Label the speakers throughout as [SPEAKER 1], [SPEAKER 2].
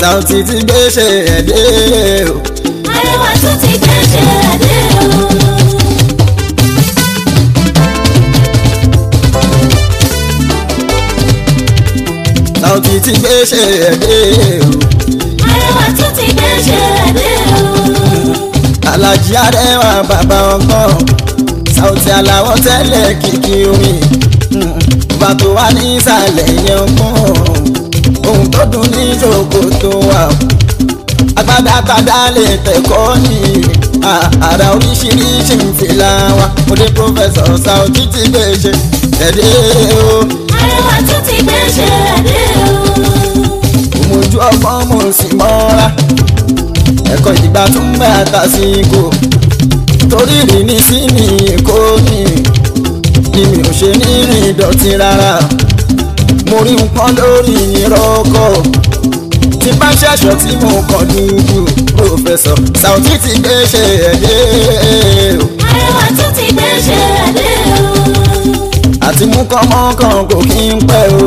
[SPEAKER 1] Saoty ti gbé ṣe ẹ̀dẹ́ o.
[SPEAKER 2] Arẹwà tún ti gbé ṣe ẹ̀dẹ́ o.
[SPEAKER 1] Saoty ti gbé ṣe ẹ̀dẹ́ o.
[SPEAKER 2] Arẹwà tún ti gbé ṣe ẹ̀dẹ́ o.
[SPEAKER 1] Àlàjì Arẹwà bàbá ọgbọ́n Saoty aláwọ̀ tẹ́lẹ̀ kìkì omi bàbá tó wà ní ìsàlẹ̀ yẹn ọgbọ́n ohun tó dùn ní ìṣòkò tó wà o. agbádá tàdá lè tẹ̀kọ́ ní àrà oríṣiríṣi ìfìlà wa mo dé pọ́fẹ́sọ̀ Saoty ti gbé ṣe ẹ̀dẹ́ o.
[SPEAKER 2] Arẹwà tún ti gbé ṣe ẹ̀dẹ́ o.
[SPEAKER 1] mojú ọgbọ́n mo sì mọ́ra ẹ̀kọ́ ìgbà tún bẹ́ àtàsíkò torí rí ní sí ní èkó ní ni mi ò ṣe ní rìn ìdọ̀tí rárá mo rí nǹkan lórí ìrọ́kọ̀ tí bá ṣẹ̀ṣọ́ tí mo kàn dúdú pòfẹ́sọ̀ Saoty ti gbé ṣe ẹ̀dẹ́ o
[SPEAKER 2] Arẹwà tún ti gbé ṣe ẹ̀dẹ́ o.
[SPEAKER 1] àti mú kọ́mọ́kàn kò kí ń pẹ́ o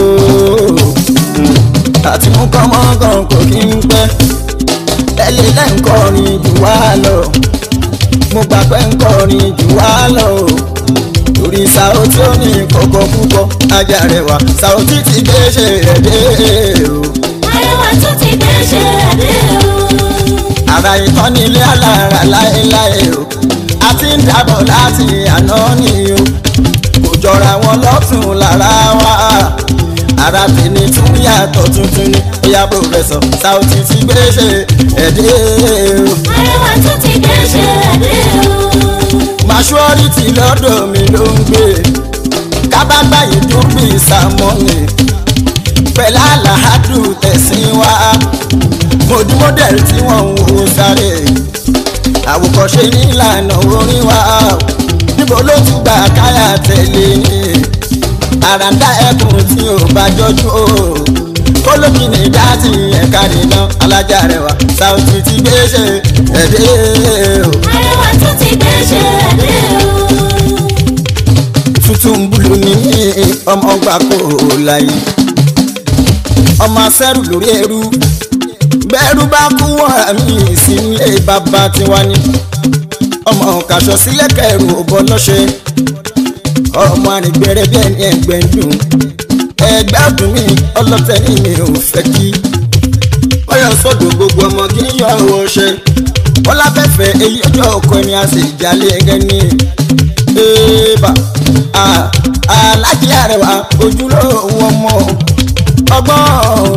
[SPEAKER 1] àti mú kọ́mọ́kàn kò kí ń pẹ́ ẹlẹ́ lẹ́ǹkọrin jù wá lọ mo gbà pé ǹkọrin jù wá lọ o torí Saoty ó ní kókó púpọ̀ ajá rẹwà Saoty ti gbé ṣe ẹ̀dẹ́ o
[SPEAKER 2] Arẹwà tún ti gbé ṣe ẹ̀dẹ́ o.
[SPEAKER 1] ara ìtàn nílé alára láéláé o a ti ń dábọ̀ láti àná ni o kò jọra wọn lọ́tún lára wa ara tèmi tún yàtọ̀ tuntun ni bóyá pòfẹ́sọ̀ Saoty ti gbé ṣe ẹ̀dẹ́ o
[SPEAKER 2] Arẹwà tún ti gbé ṣe ẹ̀dẹ́ o.
[SPEAKER 1] maṣúọ́rìtì lọ́dọ̀ mi ló ń gbé kábàgbà yìí dún bí sàmọ́nì pẹ̀lú àlàádù tẹ̀sìn wá mọ̀dúmọ́dẹ̀rì tí wọ́n ń wo sáré àwòkọ́ṣe nílànà orin wa níbo ló tún gbà káyà tẹ̀lé ni àràǹdà ẹkùn tí ò bá jọjú o kólómìnì dáàtì ẹ̀ka nìna alájà rẹwà Saoty ti gbé ṣe ẹ̀dẹ́ o.
[SPEAKER 2] Arẹwà tún ti gbé ṣe ẹ̀dẹ́ o.
[SPEAKER 1] tuntun bulu ní ọmọ gbà kó láyé ọmọ asẹ́rù lórí ẹrú bẹ́ẹ̀rù bá kú wọ́n àmì ìsínlé bàbá tiwa ni ọmọ kàṣọ sílẹ̀ kẹrù òbọ lọ́ṣẹ́ ọmọ àrìngbẹ̀rẹ̀ bí ẹni ẹgbẹ́ ń dùn ẹgbẹ́ ọdún mi ọlọ́tẹ̀ ní mi ò fẹ́ kí ọyọ sọ́dọ̀ gbogbo ọmọ kí n yọ ọwọ́ ṣe wọ́n láfẹ́fẹ́ èyí ọjọ́ ọkọ ẹni a sì jalè ẹgẹ́ ní ẹ̀ẹ́bà alájí àrẹwà ojúlówó ọmọ ọgbọ́n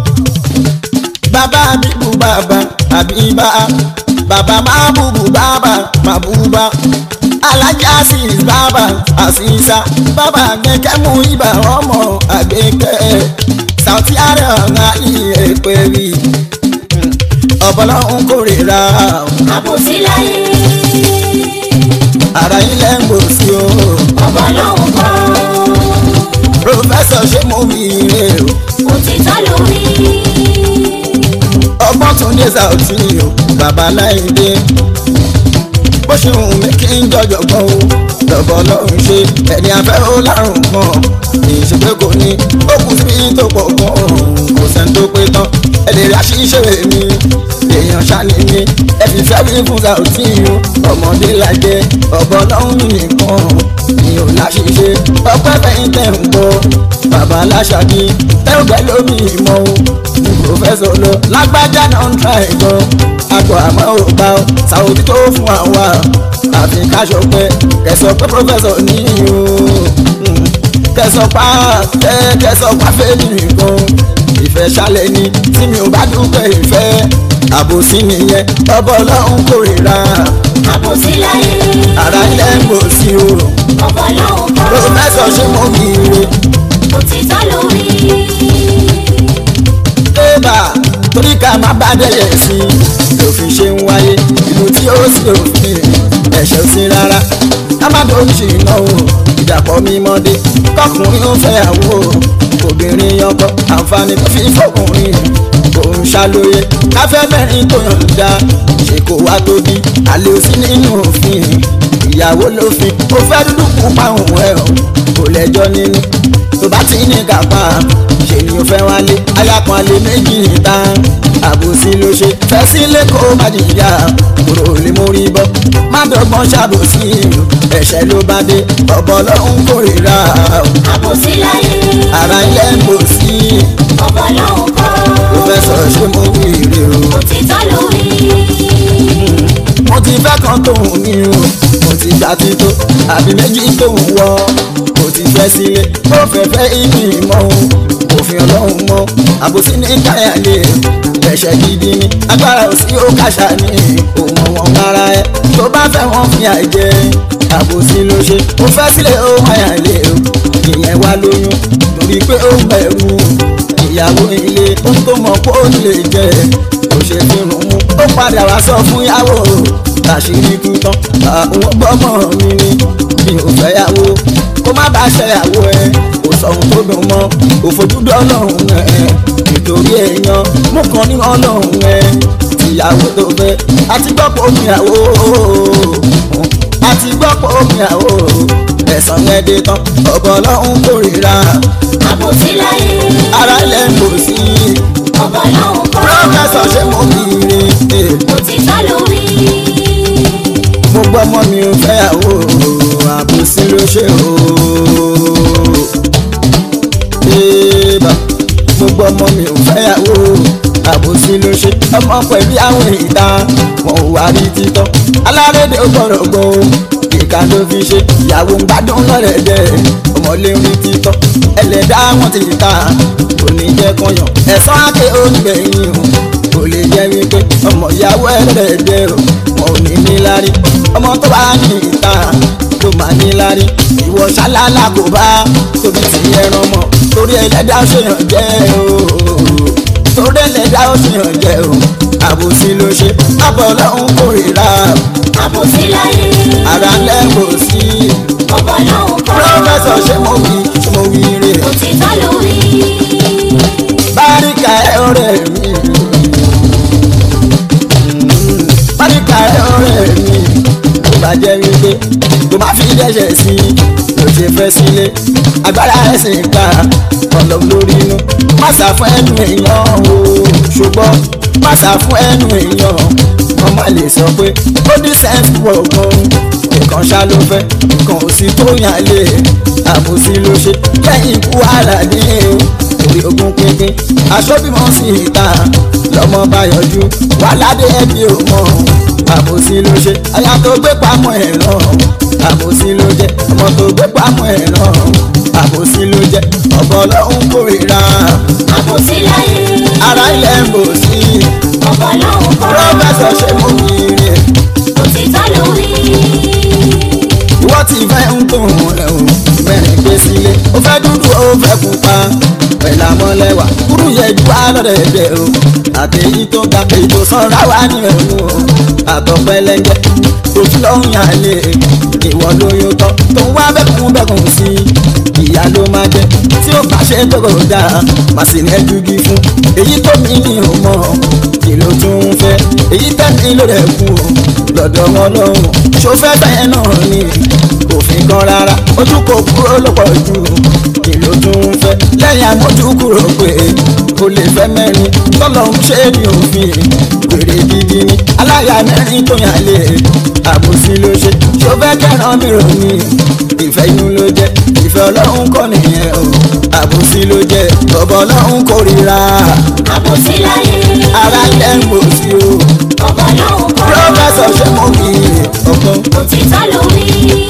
[SPEAKER 1] bàbá bíbú bàbá àbíbá bàbá máa búbú bàbá máa búbá alájà sí bàbá àṣìṣà bàbá gbẹkẹ mú ibà ọmọ àgbẹkẹ Saoty àrẹwà ní èpè rí ọ̀bọ̀lọ́hún kórìíra
[SPEAKER 2] Àbòsí láyé.
[SPEAKER 1] ara ilẹ̀ ń gbò sí o
[SPEAKER 2] Ọ̀bọ̀ lòun kọ́.
[SPEAKER 1] pòfẹ́sọ̀ ṣé mo wí ire o
[SPEAKER 2] Òtítọ́ lórí.
[SPEAKER 1] ọgbọ́n tún dé Saoty o bàbá láìdé bó ṣe hùn mí kí n jọjọ gbọ́n o lọ́bọ̀ lọ́run ṣe ẹni afẹ́ ó lárùn kan ìṣègbè kò ní ó kù sí tó pọ̀ gan kò sẹ́ni tó pé tán ẹ lè rí àṣìṣe mi èèyàn ṣáni mi ẹ fi fẹ́ wí fún Saoty o ọmọdé lajẹ ọ̀bọ lọ́hún nìkan mi ò láṣìṣe ọpẹ́ fẹ́yìn tẹ̀ ń gbọ́ bàbá aláṣàbí tẹ́wọ̀gbẹ́ lómi ìmọ̀ o ní pòfẹ́sọ̀ lọ lágbájá náà ń tra ẹ̀gbọ́n àgbọ̀ àmọ́ ò gbà ó Saoty tó fún àwa àfi káṣọ pé kẹsọ pé pòfẹ́sọ̀ ní o kẹsọ pa kẹsọ pa fẹ́ẹ́lì nìkan ìfẹ́ ṣálẹ̀ ni tí mi ò bá dúpẹ́ ìfẹ́ àbòsí nìyẹn ọbọ̀ ọlọ́run kórìíra
[SPEAKER 2] Àbòsí láyé.
[SPEAKER 1] ara ilẹ̀ ń gbò sí o
[SPEAKER 2] Ọ̀bọ̀ lòun kọ́.
[SPEAKER 1] pòfẹ́sọ̀ ṣé mo kì í re.
[SPEAKER 2] Òtítọ́ lórí.
[SPEAKER 1] débà torí ká má bá dẹ́yẹ̀ sí i lòfin ṣe ń wáyé ìlú tí ó sì òfin ẹ̀ṣẹ̀ sí rárá ká má tó ń ṣe ìnáwó ìdàpọ̀ mímọ́dé kọkùnrin ó fẹ́ àwò obìnrin ọkọ àǹfààní tó fi fọkùnrin kò ń ṣàlóye káfẹ́ mẹ́rin tó yọ̀ǹda ṣe kò wá tóbi àlè òsí nínú òfin ìyàwó ló fi ó fẹ́ dúdú kú páhùn ẹ̀ ọ́ kò lẹ́jọ́ nínú tó bá ti ní kápá ṣe ni ó fẹ́ wálé ayákan alẹ́ méjì níta àbòsí ló ṣe fẹ́ sílé kó má jìyà kúrò lè mórí bọ́ má dọ́gbọ́n ṣàbòsí ẹ̀ṣẹ̀ ló bá dé ọ̀bọ̀ lọ́hún kórìíra
[SPEAKER 2] àbòsí láyé
[SPEAKER 1] ara ilẹ̀ ń bò sí
[SPEAKER 2] ọ̀bọ̀ lọ́hùn kọ́
[SPEAKER 1] ó fẹ́ sọ ṣé mo wí rè o.
[SPEAKER 2] òtítọ́ lórí
[SPEAKER 1] mo ti fẹ́ kan tóun ní o mo ti gbà tító àbí méjì tóun wọ mo ti fẹ́ sílé ó fẹ́ fẹ́ ìní mọ́ o òfin ọlọ́run mọ́ àbòsí ní káyàlé ẹ̀ṣẹ̀ gidi ni agbára ò sí ó kàṣà ní òun wọn ara ẹ tó bá fẹ́ wọn fi àjẹ àbòsí ló ṣe ó fẹ́ sílé ó máyàlé o ìyẹn wá lóyún torí pé ó bẹ̀rù ìyàwó ilé ó tó mọ̀ pé ó lè jẹ kò ṣe fi rùn mú ó padà wá sọ fún yàwó àṣírí kú tán àwọn gbọ́mọ mi ni mi ò fẹ́ yàwó kó má bàa ṣẹyàwó ẹ kò sọ ohun tó dùn mọ́ kò fojúdọ́ ọlọ́run ẹ nítorí èèyàn mú kan ní ọlọ́run ẹ ìyàwó tó fẹ́ àti gbọ́pọ̀ omi àwò àti gbọ́pọ̀ omi àwò ẹ̀sán yẹn dé tán ọ̀bọ̀ ọlọ́run kórìíra
[SPEAKER 2] àbòsí láyé
[SPEAKER 1] ara ilẹ̀ ń bò sí
[SPEAKER 2] ọ̀bọ̀ lọ́hùn kọ́
[SPEAKER 1] pírọ́fẹ́sọ̀ ṣé mo kiri
[SPEAKER 2] òtítọ́ lórí
[SPEAKER 1] mo gbọ́ ọmọ mi ò fẹ́yàwó àbòsí ló ṣe o. Ébà, mo gbọ́ ọmọ mi ò fẹ́yàwó àbòsí ló ṣe ọmọ pẹ̀lú àwọn ìta wọn ò wá rí títọ́ alárédè ó gbọ́dọ̀ gbọ́ o ìka ló fi ṣe ìyàwó ń gbádùn lọ́rẹ̀dẹ̀ ọmọlé ń rí títọ́ ẹlẹ́dá wọn ti ta kò ní jẹ́ kọyàn ẹ̀sán àké onígbẹ̀yìn o kò lè jẹ́ wípé ọmọ ìyàwó ẹlẹ́dẹ̀ o wọn ò ní ní lárí ọmọ tó bá ní ìta tó máa ní lárí ìwọ ṣálálá kò bá tóbi ti ẹran mọ torí ẹlẹ́dá ó ṣèyàn jẹ́ o torí ẹlẹ́dá ó ṣèyàn jẹ́ o àbòsí ló ṣe àbọ̀ ọlọ́run kórìíra
[SPEAKER 2] àbòsí láyé
[SPEAKER 1] ara lẹ́kọ̀ọ́ sí
[SPEAKER 2] ọ̀bọ̀ lọ́hùn kọ́
[SPEAKER 1] pírọ́fẹ́sọ̀ ṣé mo wí mo wí rè
[SPEAKER 2] òtítọ́ lórí
[SPEAKER 1] báríkà ẹ ọ̀rẹ́ mi báríkà ẹ ọ̀rẹ́ mi tó bá jẹ́ wípé tó má fi dẹ́ṣẹ̀ sí ló ṣe fẹ́ sílé agbára ẹ̀sìn ká ọ̀lọ́ lórí inú má sá fún ẹnu èèyàn o ṣùgbọ́n má sá fún ẹnu èèyàn wọ́n má lè sọ pé ó ní sẹ́ńtì wọ̀ọ̀kan nǹkan ṣá ló fẹ́ nǹkan ò sí tó yàn lé àbòsí ló ṣe lẹ́yìn ikú àlàdé o orí ogun pínpín aṣọ bímọ sí ìta lọmọ bá yọjú wà ládé ẹbí ò mọ àbòsí ló ṣe aya tó gbé pamọ́ ẹ̀ ràn àbòsí ló jẹ́ ọmọ tó gbé pamọ́ ẹ̀ ràn àbòsí ló jẹ́ ọ̀bọ ọlọ́run kórìíra
[SPEAKER 2] àbòsí láyé
[SPEAKER 1] ara ilẹ̀ ń bò sí
[SPEAKER 2] ọ̀bọ̀ lọ́hùn kọ́
[SPEAKER 1] pírọ́fẹ́sọ̀ ṣe mú kiri
[SPEAKER 2] òtítọ́ lórí
[SPEAKER 1] ìwọ ti fẹ́ ń tó rẹ̀ o mẹ́rin gbé sílé ó fẹ́ dúdú ó fẹ́ pupa pẹ̀lú àmọ́lẹ́wà kúrú yẹ ju alọ́dẹ̀dẹ̀ o àtẹ̀yí tó ga èyí tó sanra wà ní ẹ̀mú o àtọ̀pẹ́lẹ́ngẹ́ ojú ló ń yàn lé ìwọ lóyún tán tó ń wá bẹ́kùn bẹ́kùn sí ìyá ló máa jẹ tí ó bá ṣe tó kò dáa má sì ní ẹjúgí fún èyí tó mi ní o mọ̀ kí ló tún ń fẹ́ èyí tẹ́mi ló rẹ̀ kú o lọ́dọ̀ wọn lọ́hùn ṣó fẹ́ bẹ́ẹ̀ náà ni òfin kan rárá ojú kò kúrò lọ́pọ̀ jù kí ló tún ń fẹ́ lẹ́yìn àmójú kúrò pé o lè fẹ́ mẹ́rin tọ́lọ̀ ń ṣe ní òfin wèrè gidi ni aláya mẹ́rin tó yàn lé àbòsí ló ṣe ṣó fẹ́ kẹ́ràn mìíràn ni ìfẹ́ inú ló jẹ́ ìfẹ́ ọlọ́run kọ́ nìyẹn o àbòsí ló jẹ́ bọ̀bọ̀ ọlọ́run kórìíra
[SPEAKER 2] àbòsí láyé
[SPEAKER 1] ara ilẹ̀ ń bò sí o
[SPEAKER 2] ọ̀bọ̀ lọ́hùn kọ́
[SPEAKER 1] pírọ́fẹ́sọ̀ ṣé mo kì í ọgbọ́n
[SPEAKER 2] òtítọ́ lórí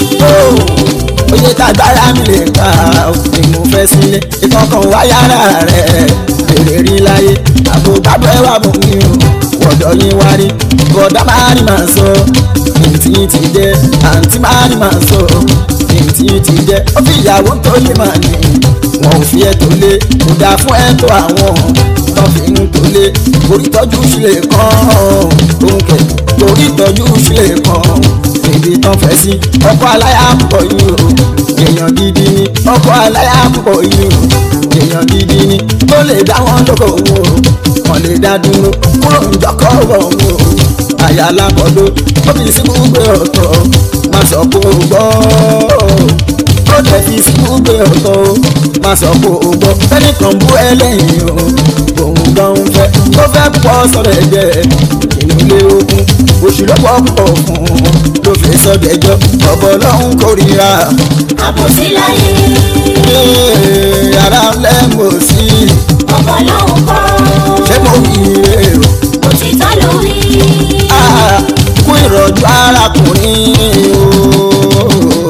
[SPEAKER 1] oye tàgbára mi lè ká ni mo fẹ́ sílé ìkọ̀kan wáyára rẹ̀ èrè rí láyé àbò gbàgbọ́ ẹwà bò mí o wọ̀dọ̀ yín wá rí bọ̀dá máa ní màá sọ ìtì ti jẹ́ àǹtí máa ní màá sọ ìtì ti jẹ́ ó fi ìyàwó tó lè máa ní wọn ò fi ẹ̀ tó lé kò dáa fún ẹ̀ tó àwọn tó fi ń tó lé orí tọ́jú sílẹ̀ kan òun kẹ̀ orí tọ́jú sílẹ̀ kan ibi tán fẹ́ sí ọkọ̀ aláya púpọ̀ yìí o èèyàn gidi ni ọkọ̀ aláya púpọ̀ yìí o èèyàn gidi ni tó lè dá wọn lóko wò ó wọn lè dá dúró kúrò níjọkọ̀ wọ̀ wò ó àyà alábọ̀dọ̀ ó fi sí gbogbo ọ̀tọ̀ má sọ pé o gbọ́ ó dẹ̀ fi síbú gbé ọ̀tọ̀ o má sọ pé o gbọ́ fẹ́nìkan bú ẹlẹ́yìn o òun gan ń fẹ́ ó fẹ́ pọ̀ sọ̀rọ̀ ẹ̀jẹ̀ inú ilé ogun oṣù ló pọ̀ pọ̀ fún un ló fi sọ́dẹ̀jọ́ ọ̀bọ̀ lọ́hún kórìíra
[SPEAKER 2] àbòsí láyé
[SPEAKER 1] yàrá lẹ́mọ̀ sí
[SPEAKER 2] ọ̀pọ̀ lòun kọ́
[SPEAKER 1] ṣé mo yí e o.
[SPEAKER 2] òtítọ́ ló wí
[SPEAKER 1] Ah, kú ìrọ̀jú arákùnrin o.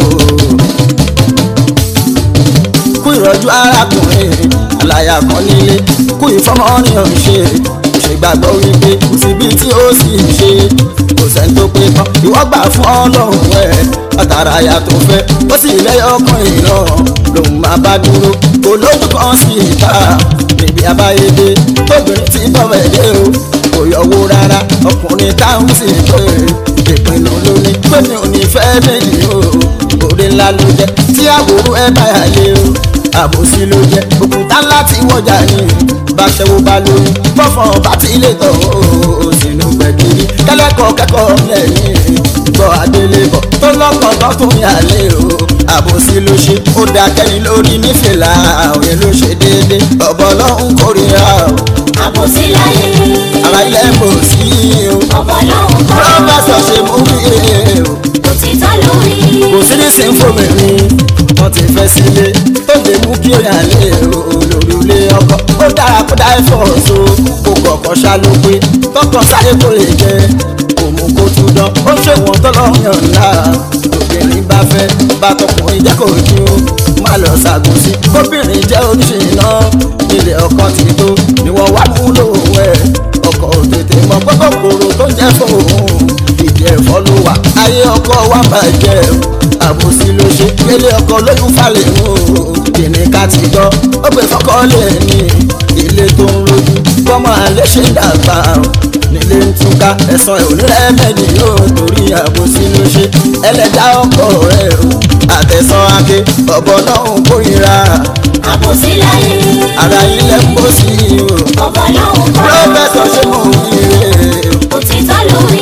[SPEAKER 1] kú ìrọ̀jú arákùnrin àlàyé kan nílé kú ìfọmọ́nìyàn ṣe ṣègbàgbọ́ wípé kò síbi tí ó sì ṣe kò sẹ́ni tó pé tán ìwọ́ gbà fún ọlọ́run ẹ̀ látara aya tó fẹ́ ó sì lẹ́yọ̀kan ìran lòun máa bá dúró kò lójú kan sí ìta níbi àbáyédé tóbìnrin tí bọ́wẹ̀ dé o kò yọwó rárá ọkùnrin táwọn sì pé ìpinnu ló ní pé mi ò ní fẹ́ méjì o òde ńlá ló jẹ́ tí àwòrán ẹ báyà lé o àbòsí ló jẹ́ òkúta ńlá tí wọ́jà ní báṣẹ́wó bá lóyún bọ́fọ̀n bá ti lè tọ̀ o sínú gbẹ̀gìrì kẹ́lẹ́kọ̀ọ́ kẹ́kọ̀ọ́ lẹ́yìn gbọ́ adélébọ̀ tó lọ́kàn tó tún yà lé o àbòsí ló ṣe ó dá kẹ́yìn lórí nífẹ̀lá òye ló ṣe déédéé ọ̀bọ̀ lọ́hùn kórìíra o
[SPEAKER 2] àbòsí láyé
[SPEAKER 1] ara ilẹ̀ mọ̀ sí o
[SPEAKER 2] ọ̀pọ̀ lòun kọ́
[SPEAKER 1] pírọ́fẹ́sọ̀ ṣe mú mi o
[SPEAKER 2] òtítọ́ ló wí
[SPEAKER 1] kò sí ní sínfòmìnì wọ́n ti fẹ́ sílé tó lè mú kí ó yàn lé o lórí ilé ọkọ ó dára kó dá ẹ̀fọ́ so kó kọ̀ọ̀kan ṣá ló pé tọkàn sáré kó lè jẹ kò mú kó tún dán ó ṣe wọ́n tọ́lọ́yàn ńlá obìnrin bá fẹ́ bá tọkùnrin jẹ́ kó ju má lọ ṣàgùn sí kóbìnrin jẹ́ oníṣìná ilé ọkọ ti tó ni wọ́n wá mú lòun ẹ̀ ọkọ̀ òtètè mọ pẹ́kọ̀kọ̀rọ̀ tó ń jẹ́ fóun ìdí ẹ̀fọ́ ló wà ayé ọkọ wa bàjẹ́ àbòsí ló ṣe gbélé ọkọ lóyún falẹ̀ o kìnìún ká ti gbọ́ ó gbé fọ́kọ́ lé ní ilé tó ń rojú bọ́mọ alẹ́ ṣe ń dàgbà nílé ń túká ẹ̀sán ẹ̀ onírẹ́ mẹ́jì yóò torí àbòsí ló ṣe ẹlẹ́dá ọkọ rẹ̀ o àtẹ̀sán ake ọ̀bọ náà ń kórìíra
[SPEAKER 2] àbòsí láyé
[SPEAKER 1] ara ilẹ̀ ń bó sí o
[SPEAKER 2] ọ̀pọ̀ lòun kọ́
[SPEAKER 1] pírọ́fẹ́sọ̀ ṣe mọ̀ wíire o.
[SPEAKER 2] òtítọ́ ló wí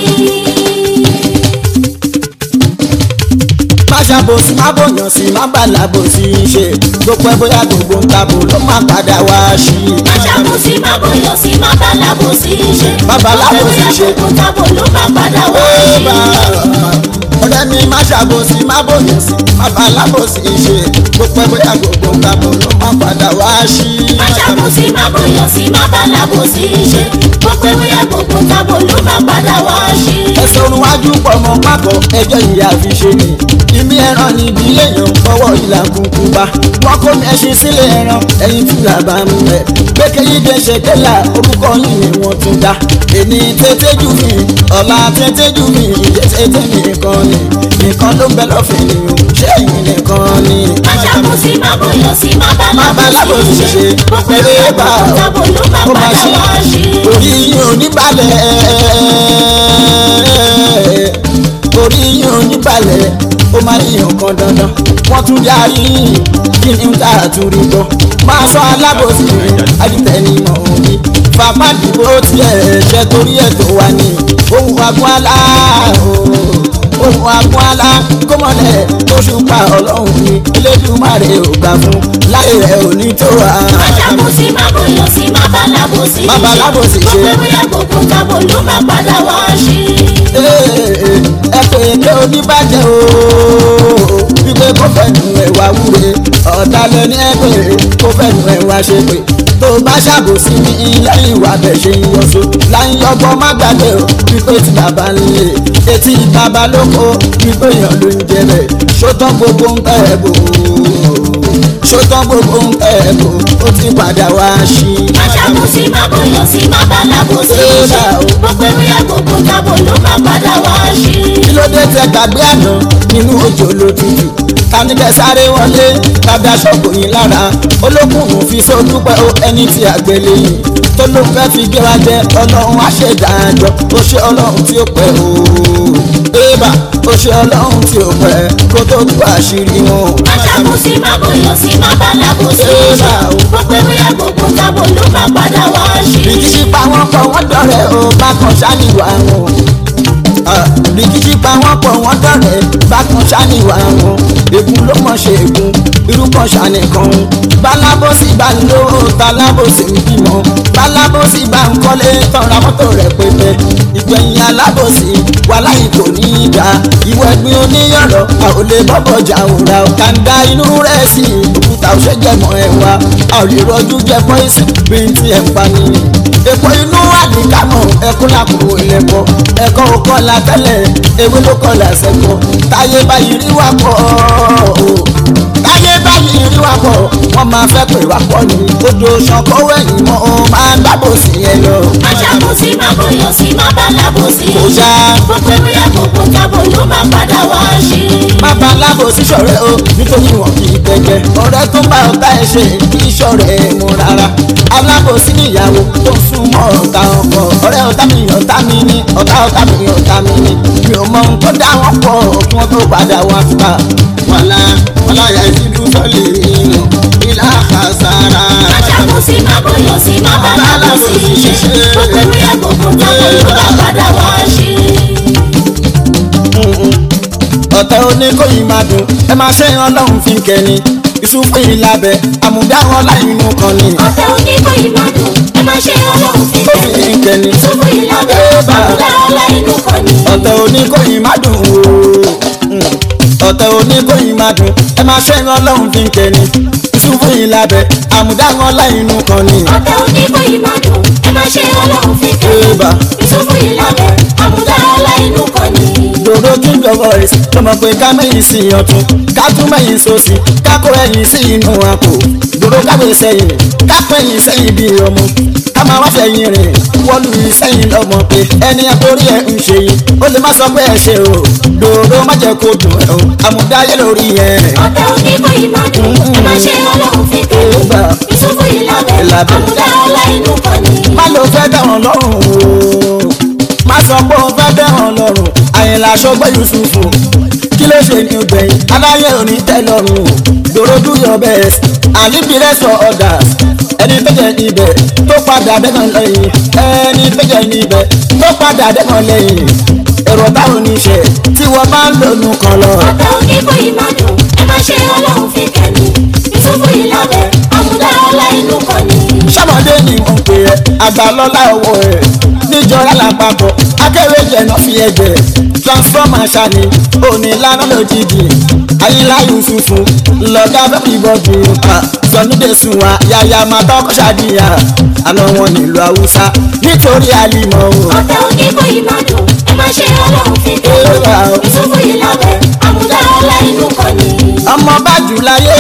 [SPEAKER 1] má ṣàbòsí má bòyàn sí má bàlábò sí í ṣe gbogbo ẹ bóyá gbogbo ń tabò ló má padà wá sí i.
[SPEAKER 2] má ṣàbòsí má bòyàn sí má bàlábòsí ṣe
[SPEAKER 1] Má bàlábòsí ṣe.
[SPEAKER 2] gbogbo tábò ló má padà wá
[SPEAKER 1] Ó
[SPEAKER 2] sí
[SPEAKER 1] bá ọ̀rẹ́ mi má ṣàbòsí má bòyàn sí má bàlábò sí í ṣe gbogbo ẹ bóyá gbogbo ń tabò ló má padà wá sí i.
[SPEAKER 2] má ṣàbòsí má bòyàn sí má bàlábòsí ṣe gbogbo ewúrẹ́ gbogbo tábò ló má padà wá sí
[SPEAKER 1] ẹsẹ̀ orun wájú pọ̀ mọ́ pákọ̀ ẹjọ́ ìyá fi ṣe ni ìmí ẹran ní ibi èèyàn fọwọ́ ìlà kúkú bá wọn kó mi ẹṣin sílé ẹran ẹyin tí là bá ń bẹ gbẹkẹ yìí dé ṣe kẹlà orúkọ yìí ni wọn tún dá èmi tètè jù mí ọ̀la tètè jù mí ìyẹ tètè mi nìkan ni nìkan ló ń bẹ lọ́fẹ̀ẹ́ ni o ṣé èyí nìkan ni.
[SPEAKER 2] má ṣàbòsí má bòyàn sí má
[SPEAKER 1] Má
[SPEAKER 2] bàlábòsí
[SPEAKER 1] bàlábòsí
[SPEAKER 2] ṣe
[SPEAKER 1] ṣe.
[SPEAKER 2] gbogbo ewúrẹ́ gbogbo tábò ló má
[SPEAKER 1] Ó máa
[SPEAKER 2] padà
[SPEAKER 1] ṣe.
[SPEAKER 2] wá sí
[SPEAKER 1] orí yín ò ní balẹ̀ orí yín ò ní balẹ̀ ó máa ní nǹkan dandan wọ́n tún darí yín kí ni ń tà àtúrí gbọ́ máa sọ alábòsí adìtẹ̀nimọ̀ òní fapá dìbò tiẹ̀ ṣe torí ẹ̀ tó wà ní ohun agbọ́n alá ohun agbọ́n alá kọ́mọlẹ̀ tó ṣùpá ọlọ́run ní elédùmarè ò gbà fún láyé rẹ̀ ò ní tó wà.
[SPEAKER 2] má ṣàbòsí má bòyàn sí má bàlábòsí
[SPEAKER 1] Má bàlábòsí ṣe.
[SPEAKER 2] gbogbo ewúrẹ́ gbogbo tábò ló má padà wá sí
[SPEAKER 1] ẹ pè é oníbàjẹ́ o wípé kó fẹ́nu ẹ̀wà wúre ọ̀dàlẹ̀ ní ẹgbẹ́ kó fẹ́nu ẹ̀wà ṣe pé tó bá ṣàbòsí ní lẹ́yìn ìwà bẹ̀ ṣe ń yọṣọ láyìn ọgbọ́n má gbàgbé o wípé tí bàbá ń lè etí bàbá lóko wípé èèyàn ló ń jẹ bẹ̀ ṣótán gbogbo ń tẹ̀ ẹ́ bò ṣótán gbogbo ń tẹ̀ ẹ́ bò ó ti padà wá sí i.
[SPEAKER 2] má ṣàbòsí má bòyàn sí má bàlábòsí ṣe gbogbo ewúrẹ́ gbogbo tábò ló má padà wá sí
[SPEAKER 1] kí ló dé tẹ gbàgbé àná nínú òjò ló tutù tanigẹ sáré wọlé tàbí aṣọ́kò yín lára olókùnrin fi sódúpẹ́ ó ẹni tí àgbélé yìí tó ló fẹ́ fi gbé wa jẹ ọlọ́run àṣẹdájọ́ ó ṣe ọlọ́run tí ó pẹ́ o ébà ó ṣe ọlọ́run tí ó pẹ́ kó tó tú àṣírí wọn.
[SPEAKER 2] má ṣàbòsí má bòyàn sí má bàlábòsí ṣe gbogbo ewúrẹ́ gbogbo tábò ló má padà wá sí
[SPEAKER 1] ìdí pa wọn kọ wọn dọ̀rẹ́ o bá kan ṣáníwá wọn rìkìtì pa wọ́n pọ̀ wọ́n dọ̀rẹ́ bákan ṣáníwá wọn ègún ló mọ̀ ṣe ègún irú kan ṣàníkan bálábòsí bá ń lówó tálábòsí ń bímọ bálábòsí bá ń kọ́lé tọ́ra mọ́tò rẹ̀ pépé ìgbẹ̀yìn alábòsí wà láyé kò ní í dá ìwọ ẹ̀gbin oníyọ̀rọ̀ a ò lè bọ́bọ̀ jà òra kàńdá inú rẹ̀ sí òkúta ò ṣe jẹmọ́ ẹ̀ wá a ò lè rọjú jẹ pọ́ìsì bí n ti ẹ̀ ń pa ni. èpo inú àdìkámọ̀ ẹkún làkúrò ilẹ̀kọ̀ ẹ̀kọ́ òkọ́ la tẹ́lẹ̀ ewé ló kọ́ la ṣẹ̀kọ́ táyé báyìí rí wà pọ̀ táyé báyìí rí wà pọ̀ wọ́n máa fẹ́ pè wá pọ̀ ní odò ṣànkówó ẹ̀yìn mọ́ ọ máa ń dábò sí yẹn lọ.
[SPEAKER 2] aṣàkóso má bọyọ sí má bá lábòsí.
[SPEAKER 1] Kò ṣá.
[SPEAKER 2] gbogbo ewé àgbògbò jábọ̀ ló máa padà wá ṣe.
[SPEAKER 1] má bá lábò sí ṣọ̀rẹ́ o nítorí wọn kì í tẹ̀jẹ̀ ọ̀rẹ́ tó bá ọ̀tá ẹ̀ ṣe kì í ṣọ̀rẹ́ ẹ̀ mú rárá alábòsí níyàwó tó sún mọ́ ọ̀tá ọkọ ọ̀rẹ́ ọ̀tá mi ọ̀tá mi ní ọ̀tá ọ̀tá mi ọ̀tá mi ní mi ò mọ ohun tó dá wọn pọ̀ kí wọ́n tó padà wá fúta. wàlá wàlá yà ìṣídú sọ́ọ̀lì nínú ilá àkàsára.
[SPEAKER 2] aṣàkóso má bọyọ sí má bá lábòsí. gbogbo ewé àgbògbò jábọ̀ ló máa padà wá ṣe.
[SPEAKER 1] ọ̀tẹ̀ oníkóyìn máa dùn ẹ máa ṣe ọlọ́run fi ń kẹ́ni ìsúfún ìlàbẹ̀ àmúdáwọn láìnú kan ni
[SPEAKER 2] ọ̀tẹ̀ oníkóyì má dùn ẹ má ṣe ọlọ́run fi
[SPEAKER 1] ó fi ń
[SPEAKER 2] kẹ́ni.
[SPEAKER 1] kẹ́ni
[SPEAKER 2] ìṣubú ìlàbẹ̀ àbúdá ọlá inú kan ni.
[SPEAKER 1] ọ̀tẹ̀ oníkóyìn máa dùn o ọ̀tẹ̀ oníkóyìn máa dùn ẹ máa ṣe ọlọ́run fi ń kẹ́ni ìsúfún ìlàbẹ̀ àmúdáwọn láìnú kan ni.
[SPEAKER 2] ọ̀tẹ̀ oníkóyì má dùn ẹ má ṣe ọlọ́run fi
[SPEAKER 1] Eba.
[SPEAKER 2] kẹ́ni. ìṣubú ìlàbẹ̀ àbúdá ọlá inú kan ni.
[SPEAKER 1] dòdò king of voice ló mọ̀ pé ká mẹ́yìn sí ọ̀tún ká tún mẹ́yìn sósì ká kó ẹ̀yìn sí inú àpò dòdò káwé sẹ́yìn ká pẹ́yìn sẹ́yìn bí ọmọ ká máa wá fẹ̀yìn rìn wọ́lú sẹ́yìn lọ́mọ pé ẹni àkórí ẹ̀ ń ṣe yìí ó lè má sọ pé ẹ ṣe o dòdò má jẹ́ kó dùn ẹ̀ o àmúdáyé lórí ẹ̀.
[SPEAKER 2] ọ̀tẹ̀ oníkóyì má dùn ẹ má ṣe ọlọ́run fi kẹ́ni.
[SPEAKER 1] Eba.
[SPEAKER 2] ìṣubú ìlàbẹ̀
[SPEAKER 1] Ìlàbẹ̀.
[SPEAKER 2] àbúdá ọlá inú kan ni.
[SPEAKER 1] má ló fẹ́ dẹ̀wọ̀n lọ́rùn o má sọ pé o fẹ́ dẹ̀wọ̀n lọ́rùn àyìnlá aṣọ́gbẹ́ yusufu kí ló ṣe ní gbẹ̀yìn aláyé òní tẹ́ lọ́rùn o dòrò do your best and leave the rest for others ẹni tó jẹ níbẹ̀ tó padà dẹ́kan lẹ́yìn ẹni tó jẹ níbẹ̀ tó padà dẹ́kan lẹ́yìn èrò táwọn oníṣẹ́ tí wọ́n bá ń lónú kan lọ.
[SPEAKER 2] ọ̀tẹ̀ oníkóyì má dùn ẹ má ṣe ọlọ́run fi kẹ́ni. ìṣubú ìlàbẹ̀ àbúdá ọlá inú kan ni.
[SPEAKER 1] sọmọdé ni mo ń pè ẹ́ àgbàlọ́lá owó ẹ̀ níjọra lápapọ̀ akẹ́wé jẹ̀nà fi ẹ̀jẹ̀ transformer ṣani òní lánà lójijì ayílá yusufu lọ́gá fẹ́mi bọ́dù pa sọnúdé sunwa yàyà máa tọ́kọ́ ṣàdíyà àná wọn nílùú haúsá nítorí àlìmọ́ o.
[SPEAKER 2] ọ̀tẹ̀ oníkóyì má dùn ẹ má ṣe ọlọ́run fi
[SPEAKER 1] Eba.
[SPEAKER 2] kẹ́ni. ìṣubú ìlàbẹ̀ àbúdá ọlá inú kan ni.
[SPEAKER 1] ọmọ bájú láyé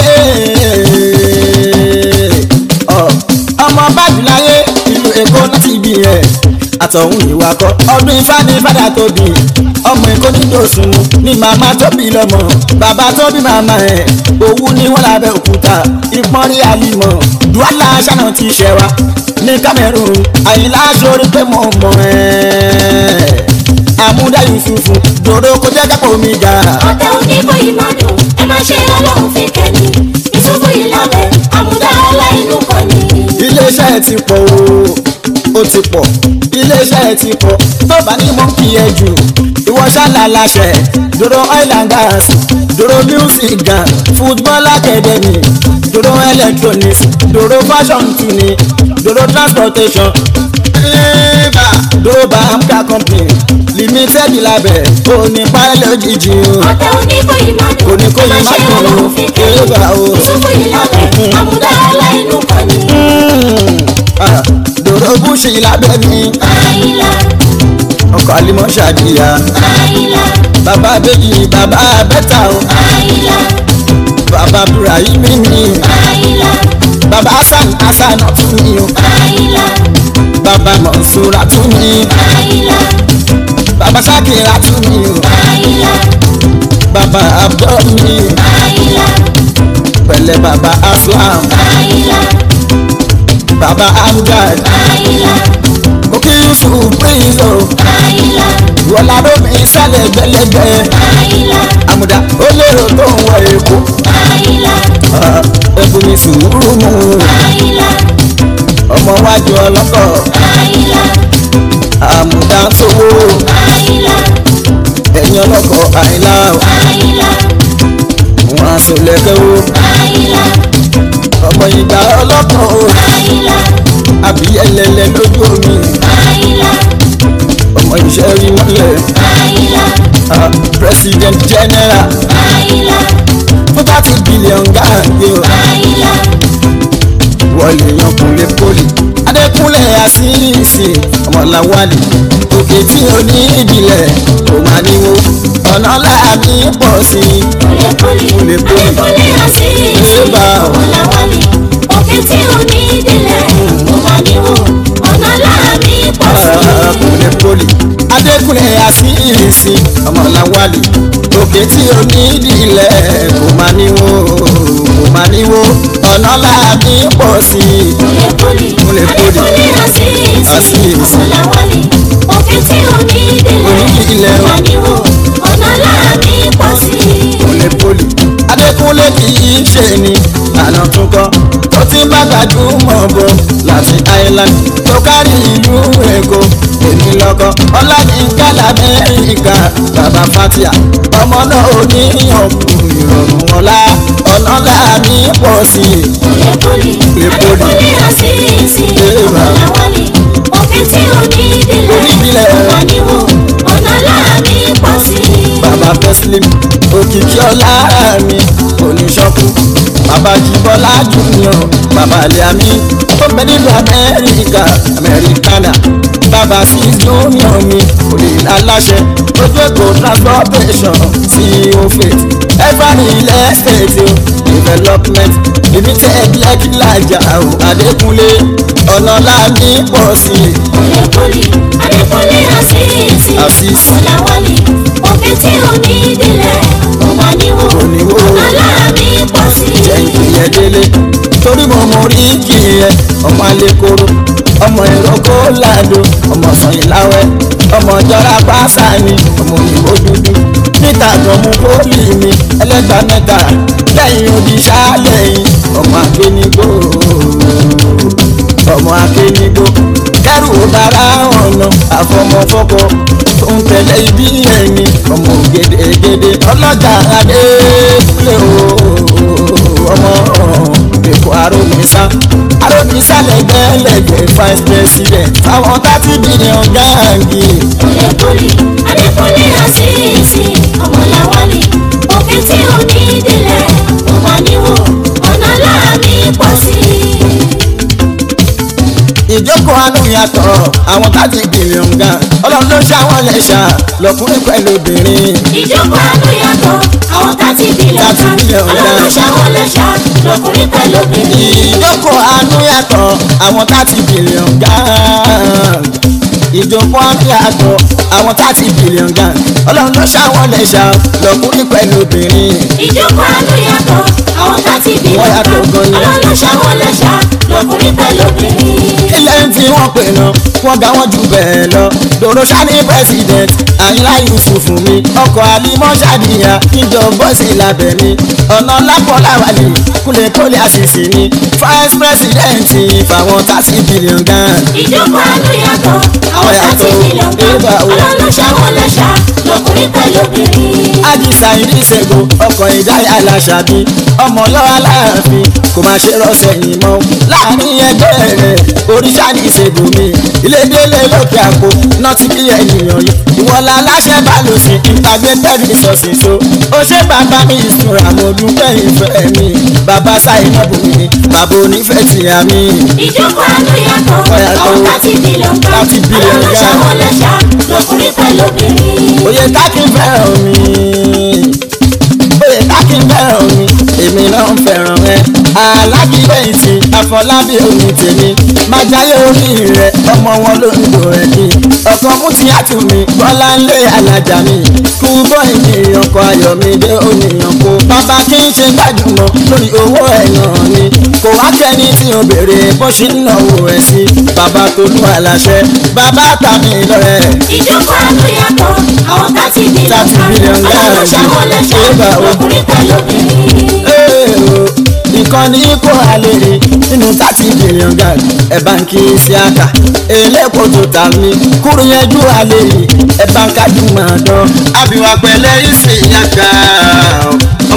[SPEAKER 1] ọ, ọmọ bájú láyé ìlú èkó láti bí ẹ àtọ̀hún ìwà kọ ọdún ifá ní fádà tó bí ọmọ èkó ní dòsùn ní màmá tó bí lọ́mọ bàbá tó bí màmá ẹ òwú ní wọn lábẹ́ òkúta ìpọ́nrí àlìmọ̀ duwala ṣáná ti ṣẹ wa ní Cameroon àyìnlá sórí pé mo mọ̀ ẹ́ àmúdá yusufu dòdò kó jẹ́ kápò mi ga.
[SPEAKER 2] ọ̀tẹ̀ oníkóyì má dùn ẹ má ṣe ọlọ́run fi kẹ́ni. ìṣubú ìlàbẹ̀ àbúdá ọlá inú kan ni.
[SPEAKER 1] iléeṣẹ́ ẹ ti pọ̀ o ó ti pọ̀ iléeṣẹ́ ẹ ti pọ̀ tó bá ní mọ́ kí ẹ jù ìwọ ṣáàlà láṣẹ dòdò oil and gas dòdò music gang football academy dòdò electronics dòdò fashion tuni dòdò transportation eba dòdò bamka company limited labẹ òní pálẹ̀ òjijì o
[SPEAKER 2] ọ̀tẹ̀ oníkóyì má dùn
[SPEAKER 1] Kò ní kó
[SPEAKER 2] ẹ má
[SPEAKER 1] yí má
[SPEAKER 2] ṣe
[SPEAKER 1] dùn o.
[SPEAKER 2] ọlọ́run fi kẹ́ni.
[SPEAKER 1] Eba o.
[SPEAKER 2] ìṣubú ìlàbẹ̀ àbúdá ọlá inú kan ni.
[SPEAKER 1] Ah, dòdò búṣì lábẹ́ mi
[SPEAKER 2] àyìnlá
[SPEAKER 1] ọkọ̀ alimọ̀ ṣàdíyà.
[SPEAKER 2] àyìnlá
[SPEAKER 1] bàbá bèjì bàbá bẹ́tà o
[SPEAKER 2] àyìnlá
[SPEAKER 1] bàbá burahimi ni
[SPEAKER 2] àyìnlá
[SPEAKER 1] bàbá hasan hasan tún ni o
[SPEAKER 2] àyìnlá
[SPEAKER 1] bàbá mọ̀nsúra tún ni
[SPEAKER 2] àyìnlá
[SPEAKER 1] bàbá sakira tún ni o
[SPEAKER 2] àyìnlá
[SPEAKER 1] bàbá abdul ni
[SPEAKER 2] àyìnlá
[SPEAKER 1] pẹ̀lẹ́ bàbá aslam
[SPEAKER 2] àyìnlá
[SPEAKER 1] bàbá amjad
[SPEAKER 2] àyìnlá
[SPEAKER 1] òkè yusuf prince o
[SPEAKER 2] àyìnlá
[SPEAKER 1] wọlá lómi sálẹ̀ gbẹlẹgbẹ
[SPEAKER 2] àyìnlá
[SPEAKER 1] àmùdá ó lérò tó ń wọ èkó
[SPEAKER 2] àyìnlá
[SPEAKER 1] Ah, ẹbùn mi sùúrù mu
[SPEAKER 2] àyìnlá
[SPEAKER 1] ọmọ wájú ọlọ́kọ̀
[SPEAKER 2] àyìnlá
[SPEAKER 1] àmùdá sówó
[SPEAKER 2] àyìnlá
[SPEAKER 1] lókè o
[SPEAKER 2] àyìnlá
[SPEAKER 1] ọmọ ìgbà ọlọ́kàn o
[SPEAKER 2] àyìnlá
[SPEAKER 1] àbí ẹlẹ́lẹ́ lójú omi
[SPEAKER 2] àyìnlá
[SPEAKER 1] ọmọ iṣẹ́ rí mọ́lẹ̀
[SPEAKER 2] àyìnlá
[SPEAKER 1] ah, president general
[SPEAKER 2] àyìnlá
[SPEAKER 1] fún thirty billion gáàgé o
[SPEAKER 2] àyìnlá
[SPEAKER 1] wọlé yan kúnlé poli adékúnlé àṣìṣe ọmọláwálì òkè tí o ní ìdílé kò máa níwó ọ̀nà láàbí pọ̀ sí i
[SPEAKER 2] kúlẹ̀kúlẹ̀
[SPEAKER 1] Kúlẹ̀kúlẹ̀.
[SPEAKER 2] adékúnlé àṣìṣe
[SPEAKER 1] Ébà.
[SPEAKER 2] ọ̀làwálì òkè tí ò ní ìdílé kò máa níwò ọ̀nà láàbí pọ̀ sí i.
[SPEAKER 1] kúnlé poli adékúnlé àṣìṣe ọmọláwálì òkè tí o ní ìdílé kò máa níwó kò máa níwó ọ̀nà láàbí pọ̀ sí i
[SPEAKER 2] kúlẹ̀kúlẹ̀
[SPEAKER 1] Kúlẹ̀kúlẹ̀.
[SPEAKER 2] adékúnlé àṣìṣe
[SPEAKER 1] Àṣìṣe.
[SPEAKER 2] ọ̀làwálì òkè tí ò ní ìdílé
[SPEAKER 1] Onídìílé.
[SPEAKER 2] kò máa níwò ọ̀nà láàbí pọ̀ sí i.
[SPEAKER 1] kúnlé poli adékúnlé kì í ṣe ni àná tún kọ́ tó ti bá gbajúmọ̀ bọ̀ láti island tó kárí ìlú èkó èmi lọ́kọ́ ọláyínká lamẹ́ríkà bàbá fatia ọmọ náà ò ní ọ̀pọ̀ ìrọ̀rùn ọ̀la ọ̀nà láàmì pọ̀ sí i
[SPEAKER 2] kúlẹ̀kúlẹ̀
[SPEAKER 1] Kúlẹ̀kúlẹ̀.
[SPEAKER 2] adékúnlé àṣìṣe
[SPEAKER 1] Ébà.
[SPEAKER 2] ọ̀làwálì òkè tí ò ní ìdílé
[SPEAKER 1] Onídìílé.
[SPEAKER 2] kò máa níwò ọ̀nà láàbí pọ̀ sí i.
[SPEAKER 1] bàbá tẹ́sílìm òkìkí ọlá mi oníṣọ́kù bàbá jíbọ́lá junior bàbá liami tó bẹ nílùú amẹ́ríkà amẹ́ríkánà bàbá sis junior mi olè aláṣẹ ojú èkó transportation ceo faith every ilẹ̀ state o development ibi tẹ́ ẹ bí ẹ kí lájà o adékúnlé ọlọ́lá mi pọ̀ sí i
[SPEAKER 2] kúlẹ̀kúlẹ̀ adékúnlé àṣìṣe
[SPEAKER 1] Àṣìṣe.
[SPEAKER 2] ọ̀làwálì òkè tí ò ní ìdílé kò máa níwò
[SPEAKER 1] Kò níwò.
[SPEAKER 2] ọ̀nà láàbí pọ̀ sí i.
[SPEAKER 1] jẹ́ ìpìlẹ̀ délé torí mo mọ orí kì í yẹ ọmọ alẹ́kọ̀ọ́ ọmọ ìrókò làdó ọmọ sọ̀yìnláwẹ́ ọmọ jọra pásá ni ọmọ òyìnbó dúdú níta gan mú pólì mi ẹlẹ́gbàá mẹ́ta lẹ́yìn odi ṣáálẹ̀yìn ọmọ akénigbó ọmọ akénigbó kẹrù bàrà ọ̀nà àfọmọfọkọ tó ń tẹ̀lé ibi ẹni ọmọ ògèdègèdè ọlọ́jà adé kúlẹ̀ o ọmọ èkó arómisá arómisá lẹ́gbẹ̀lẹ́gbẹ̀ vice president àwọn thirty billion gáàngì
[SPEAKER 2] kúlẹ̀kúlẹ̀ adékúnlé àṣìṣe ọmọláwálì òkè tí ò ní ìdílé kò máa níwò ọ̀nà láàbí pọ̀ sí i.
[SPEAKER 1] ìjókòó àánú yàtọ̀ àwọn thirty billion gan ọlọ́run ló ṣàwọn lẹ́ṣà lọ́kùnrin pẹ̀lú obìnrin
[SPEAKER 2] ìjókòó àánú yàtọ̀ àwọn tàti bílíọ̀n
[SPEAKER 1] Thirty billion
[SPEAKER 2] ọlọ́run ṣàwọn lẹ́ṣà lọkùnrin pẹ̀lú obìnrin.
[SPEAKER 1] ìjókòó àánú yàtọ̀ àwọn thirty billion gan ìjókòó àánú yàtọ̀ àwọn thirty billion gan ọlọ́run ló ṣàwọn lẹ́ṣà lọ́kùnrin pẹ̀lú obìnrin
[SPEAKER 2] ìjókòó àánú yàtọ̀ àwọn tàti bílíọ̀n
[SPEAKER 1] Wọ́n yàtọ̀ gan ni.
[SPEAKER 2] ọlọ́run ṣàwọn lẹ́ṣà lọkùnrin pẹ̀lú obìnrin.
[SPEAKER 1] ilé ń tí wọ́n pè náà wọ́n ga wọ́n jù bẹ́ẹ̀ lọ dòrò sani president àyìnlá yusuf mi ọkọ̀ alimọ́ ṣàdìyà kíjọ bọ́sì lábẹ́ mi ọ̀nà lápọ̀láwálì kúlẹ̀kúlẹ̀ àṣìṣe ni vice president fáwọn thirty billion gan.
[SPEAKER 2] ìjókòó àánú yàtọ̀ àwọn
[SPEAKER 1] Wọ́n
[SPEAKER 2] tàti
[SPEAKER 1] yàtọ̀.
[SPEAKER 2] bílíọ̀n
[SPEAKER 1] Ébà o.
[SPEAKER 2] ọlọ́run ṣàwọn lẹ́ṣà lọkùnrin pẹ̀lú obìnrin.
[SPEAKER 1] ájì sáyidì ṣègùn ọkọ̀ ìdáyà aláṣàbí ọmọ lọ́wọ́ láàfin kò máa ṣe rọ́ṣẹ̀ yìí mọ́ láàrin ẹgbẹ́ rẹ̀ oríṣà ní ìṣègùn mi ilédélé lókè àpò náà ti bí ènìyàn yìí ìwọlá aláṣẹ bá lò sí integrated resources so ó ṣe bàbá mi ìṣúra mo dúpẹ́ ìfẹ́ mi bàbá sáyidì bùnmi bàbá onífẹ́ tìyà mi.
[SPEAKER 2] ìjókòó àánú yàtọ̀
[SPEAKER 1] Wọ́n yàtọ̀.
[SPEAKER 2] àwọn tàti bílíọ̀n kan
[SPEAKER 1] 30 billion
[SPEAKER 2] ọlọ́run
[SPEAKER 1] gan.
[SPEAKER 2] ṣàwọn lẹ́ṣà lọkùnrin pẹ̀lú obìnrin.
[SPEAKER 1] Oyè tákì fẹ́ràn mi. Oyè tákì fẹ́ràn mi. Èmi náà ń fẹ́ràn ẹ. Aláàbí bẹ́ẹ̀tì Afọlábí omi tèmi. Má jáyé orí rẹ̀ ọmọ wọn ló ń lò ẹ̀ kí. Ọkọ̀ mú ti àtù mi. Bọ́lá ń lé alájà mi. Kú bọ́ ènìyàn kọ ayọ̀ mi dé ònìyàn kó. Bàbá kí n ṣe gbajúmọ̀ lórí owó ẹ̀ náà ni. Kò wá kẹ́ni tí o béèrè bó ṣe ń náwó ẹ̀ sí. Bàbá Tolú aláṣẹ. Bàbá tàmí lọ́rẹ̀.
[SPEAKER 2] ìjókòó àánú yàtọ̀ àwọn tàti bílíọ̀n
[SPEAKER 1] 30 billion
[SPEAKER 2] kan ọlọ́run
[SPEAKER 1] gan.
[SPEAKER 2] ṣàwọn lẹ́ṣà
[SPEAKER 1] Ébà o.
[SPEAKER 2] lọkùnrin pẹ̀lú obìnrin.
[SPEAKER 1] Èrò ìkànnì kó àlèrè nínú thirty billion gan ẹ̀ báńkì síákà elépo tó ta mi kúrú yẹjú àlèrè ẹ̀ báńkà jùmọ̀ dán. àbíwá pẹ̀lẹ́ ìsìn yàgà ọmọ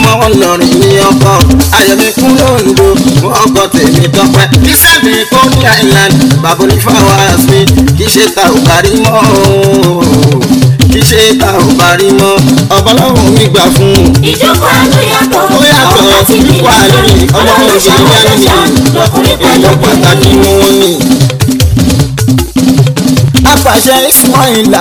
[SPEAKER 1] ọmọ wọn lọrin ní ọkọ ayọ̀mí kún lóńdó fún ọkọ tèmi tọpẹ́ dísẹ́mi kó ní island bàbá onífàwọ́ àsmi kì í ṣe ta ò kárí mọ́ ooo kì í ṣe ta ò kárí mọ́ ọ̀pọ̀lọpọ̀ mi gbà fún un
[SPEAKER 2] ìjókòó àánú yàtọ̀
[SPEAKER 1] ó yàtọ̀
[SPEAKER 2] àwọn láti bí
[SPEAKER 1] wà lórí ọmọ
[SPEAKER 2] ọlọ́run
[SPEAKER 1] òṣèlú
[SPEAKER 2] ṣàwọn
[SPEAKER 1] yẹn
[SPEAKER 2] lọ́ṣà
[SPEAKER 1] nìyí
[SPEAKER 2] lọkùnrin pẹ̀lú
[SPEAKER 1] èèyàn pàtàkì ni
[SPEAKER 2] obìnrin.
[SPEAKER 1] wọ́n ní. apàṣẹ ismaila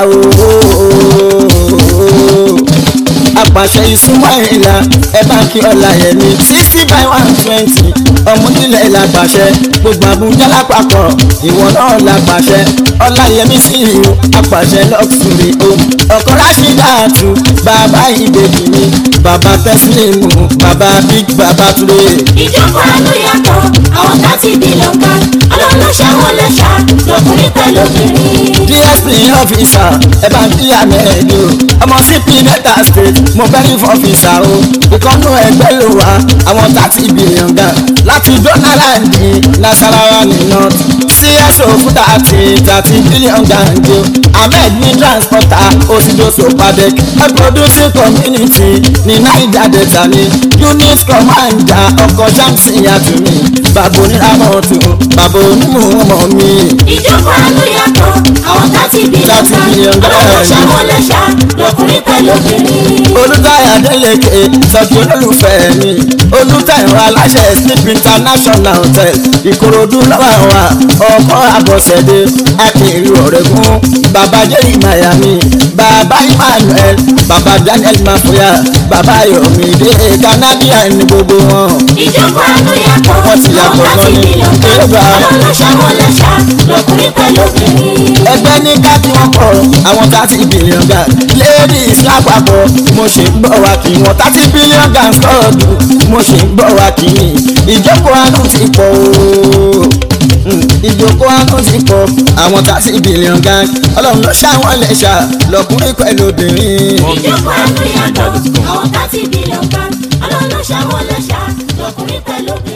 [SPEAKER 1] ooo apàṣẹ ismaila ẹ bá kí ọlá yẹn ní sixty by one twenty ọmọdílẹ̀ làpàṣẹ gbogbo àbújá lápapọ̀ ìwọ náà làpàṣẹ ọláyẹmí sí ìhù apàṣẹ lọ́kùnrin o ọkọ rásídàtú bàbá ìbejì mi bàbá tẹ́sílẹ̀mù bàbá big bàbá túré.
[SPEAKER 2] ìjókòó àánú yàtọ̀ àwọn láti bí lọ́gbà ọlọ́run ṣàwọn lọ́ṣà lọkùnrin pẹ̀lú obìnrin.
[SPEAKER 1] dsp officer ẹ bá ń kí ahmed o ọmọ cp delta state mo bẹ́rí fún ọ́fíìsà o ìkọ́nú ẹgbẹ́ ló wá àwọn thirty billion gan láti donald nasarawa ní north cso fún thirty thirty billion gan jo ahmed ní transporter osidoso padec ẹ producing community ní naija delta ní unit commander ọkọ̀ shamsi yatumi bàbá oníramọ̀tò bàbá onímọ̀ ọmọ mi.
[SPEAKER 2] ìjókòó àánú yàtọ̀ àwọn láti bí
[SPEAKER 1] Láti
[SPEAKER 2] lọ́gbà
[SPEAKER 1] bí lọ́gbà,
[SPEAKER 2] ọlọ́run
[SPEAKER 1] ẹ̀
[SPEAKER 2] ṣàwọn lọ́ṣà lọkùnrin pẹ̀lú obìnrin.
[SPEAKER 1] olùtayà délèké sọ̀kì olólùfẹ́ mi olùtayà aláṣẹ sleep international hotel ìkòròdú lọ́wọ́ wa ọkọ̀ àbọ̀sẹ̀dé akèrè ọ̀rẹ́gùn bàbá jerry miami bàbá emmanuel bàbá daniel mafoya bàbá yomide canadian ní gbogbo wọn.
[SPEAKER 2] ìjókòó àánú yàtọ̀
[SPEAKER 1] Wọ́n ti yàtọ̀
[SPEAKER 2] àwọn láti
[SPEAKER 1] gan ni.
[SPEAKER 2] bí lọ́gbà
[SPEAKER 1] Èrògbà.
[SPEAKER 2] ọlọ́run ṣàwọn lọ́ṣà lọkùnrin pẹ̀lú obìnrin.
[SPEAKER 1] ẹgbẹ́ ní ká kí wọ́n pọ̀ àwọn thirty billion gan ladies lápapọ̀ mo ṣe ń gbọ́ wa kí wọ́n thirty billion gan sọ́ọ̀dù mo ṣe ń gbọ́ wa kí ìjókòó àánú ti pọ̀ ooo Mm, ìjókòó àánú ti pọ̀ àwọn thirty billion gan ọlọ́run ló ṣàwọn lẹ́ṣà lọ́kùnrin pẹ̀lú obìnrin.
[SPEAKER 2] ìjókòó àánú yàtọ̀ àwọn láti bí lọ́gbà ọlọ́run ṣàwọn lọ́ṣà lọkùnrin pẹ̀lú obìnrin.